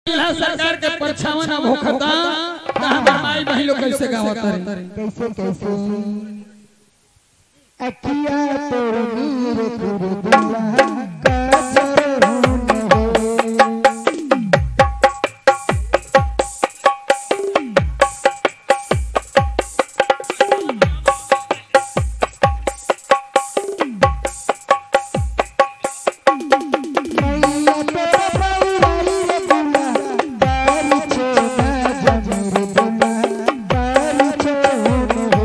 जिला सरकार के परछावन अब होखता त हमर माई बहिन लोग कैसे गावत रे कैसे कैसे अखिया तोर नीर तुर दिया काजर होने हो मैया तेरा पौराई रे बुला बारी छोड़ा जमर बुला बारी छोड़ हो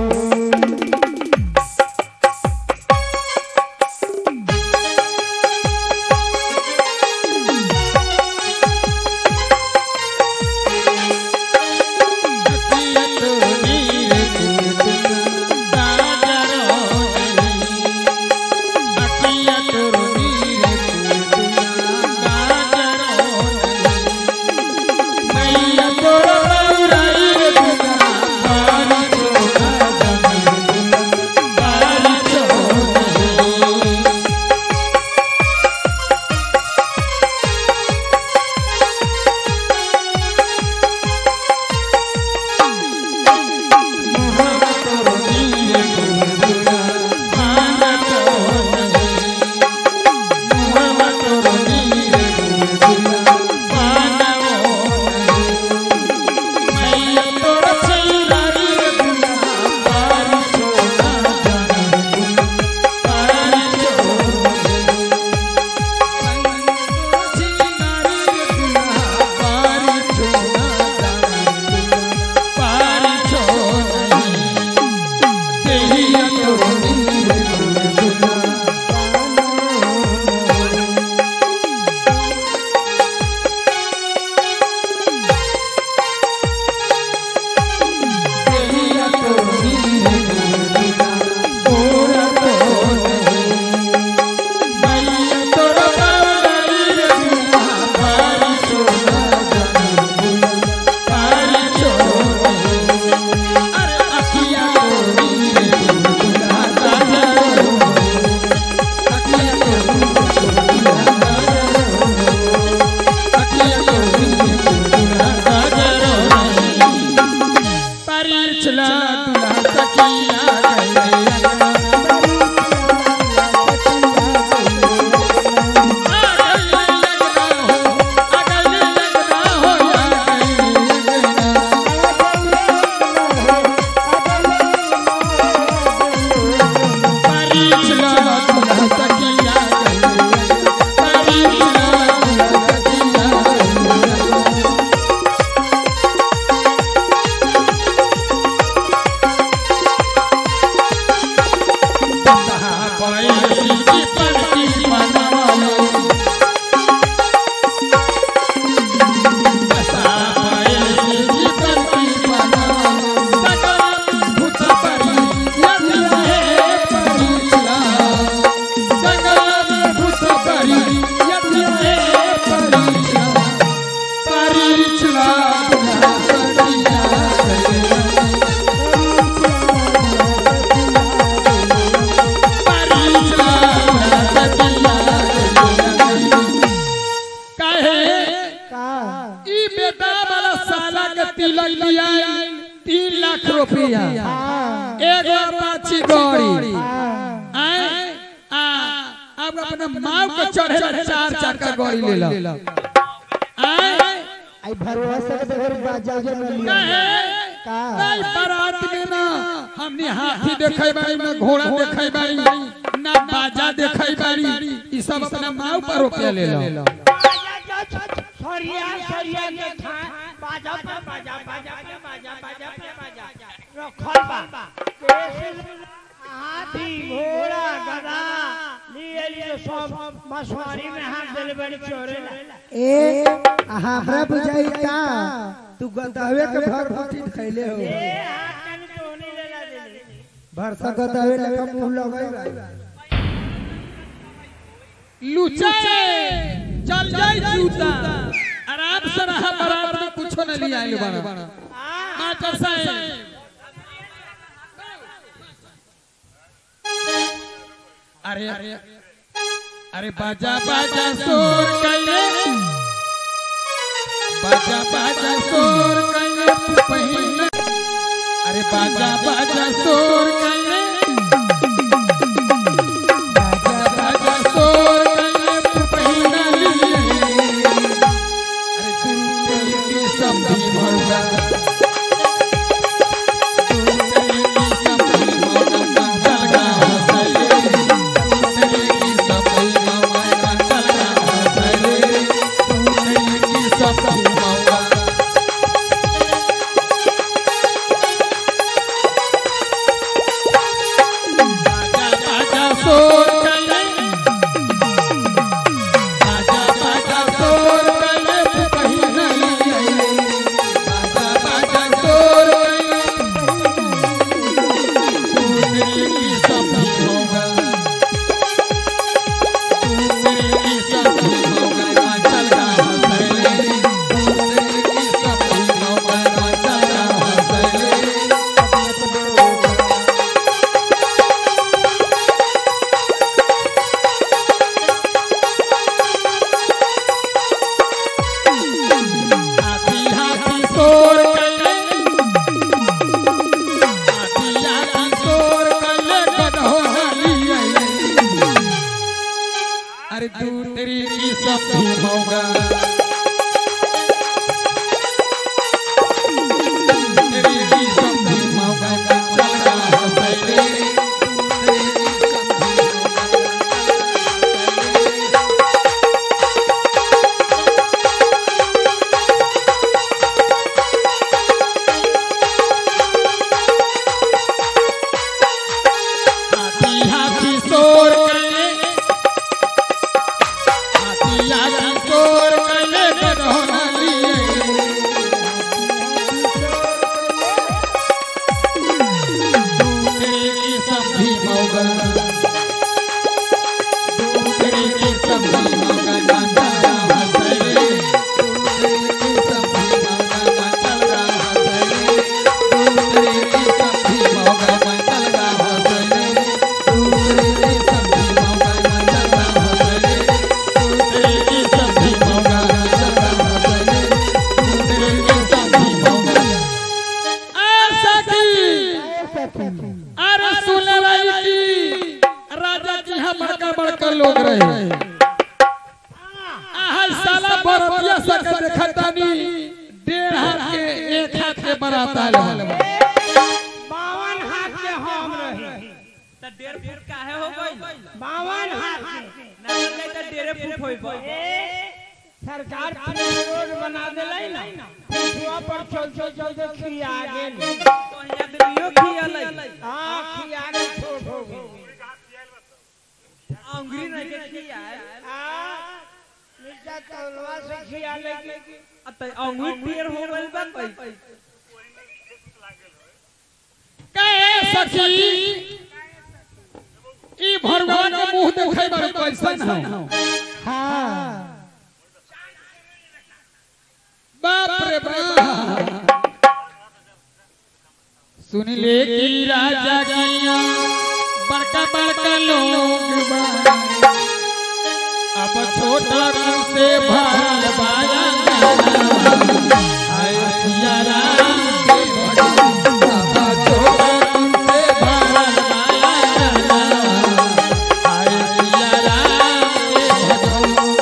ई बेटा वाला साला के तिलक लिया तीन लाख रुपया एगो पाछी गौरी आए आ अब अपने माँ को चढ़े चार चक्का गौरी ले लो आए आई भरोसा से घर बाजा जो न लिया कहे का नहीं बारात में ना हमने हाथी देखे बारी ना घोड़ा देखे बारी ना बाजा देखे बारी ई सब अपने माँ पर रुपया ले लो सरिया सरिया के खा बाजा पे बाजा बाजा पे बाजा बाजा पे बाजा रखल बा हाथी घोड़ा गधा लिए लिए सब मछुआरी में हाथ देले बड़ी चोरे ए हमरा बुझाई का तू गदावे के भर भटी खैले हो ए हाथ कन तो नहीं लेला देले भरसा गदावे लेखा मुंह लगाई लुचा चल जाई जूता आराम से रहा बारात में कुछो न लिया आइल बड़ा मास्टर साहब अरे अरे अरे बाजा बाजा शोर कैले बाजा बाजा शोर कैले पहिना अरे बाजा बाजा शोर कैले बाजा बाजा शोर कैले पहिना अरे तू तेरी सब भी मौका तू तेरी सब भी मौका चल गा हंसले तू तेरी सब भी मौका चल गा हंसले तू तेरी सब भी मौका बाजा बाजा शोर कैले बाजा बाजा शोर कैले पहिना बाजा बाजा शोर कैले तू तेरी सब होगा तू तेरी सब होगा चल रहा हंसले तू तेरी सब होगा चल रहा हंसले हाथी हाथी शोर कैले हाथी हाथी शोर कैले गधो हाली आइले अरे तू तेरी की सब भी होगा तेरी की सब भी होगा चल रहा हंसले तू तेरी की सब भी होगा हाथी हाथी शोर कैले हाथी हाथी शोर कैले गधोली दूसरे की सब भी मौगा दूसरे की सब भी मौगा ना चल रहा हंसले दूसरे की सब भी मौगा ना चल रहा हंसले दूसरे की सब भी मौगा ना चल रहा हंसले दूसरे की सब भी मौगा ना चल रहा हंसले दूसरे की सब भी मौगा ना चल रहा हंसले दूसरे की सब भी मौगा ऐसा की अरे सुन रही की राजा जी हम बड़का बड़का लोग रहे आहा साला बरतिया सक देखतानी डेढ़ हाथ के एक हाथ के बराता है बावन हाथ के हम रहे त डेढ़ फुट काहे हो गई बावन हाथ के ना ले त डेढ़ फुट होई बा ए, सरकार प्लेन रोड बना देलै ना पुछुआ पर चल चल चल चल खिया गेल तो यहाँ आदमियों खियालै हाँ खिया गेल छोट हो गेल अंगुरी नहीं के खियाए हाँ नीचा तौलवा से खिया लेके अब त अंगुरी टेढ़ हो गइल बा कई कहे सखी ई भगवान के मुंह देखे बारे कैसन हो हाँ बाप रे बाप सुन ले कि राजा गैया बड़का बड़का लोग बा अब छोटा कुल से भरल बाया आय सिया राम के भजन अब छोटा कुल से भरल बाया आय सिया राम के भजन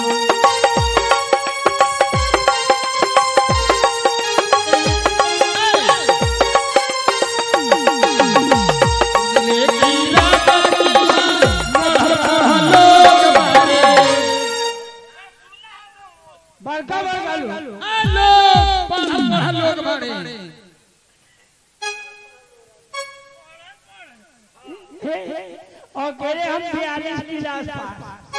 बड़का बड़का लोग हे, हे, और कहले हम बयालीस क्लास पास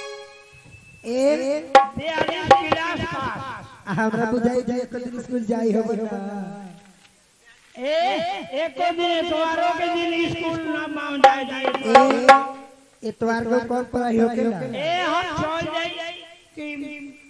एक बयालीस क्लास पास हमरा बुझाई जे एक दिन स्कूल जाई हो बना ए एको दिन एतवारों के दिन स्कूल ना मान जाए जाए ए इतवार को कौन पढ़ाई होके ए हम चल जाई कि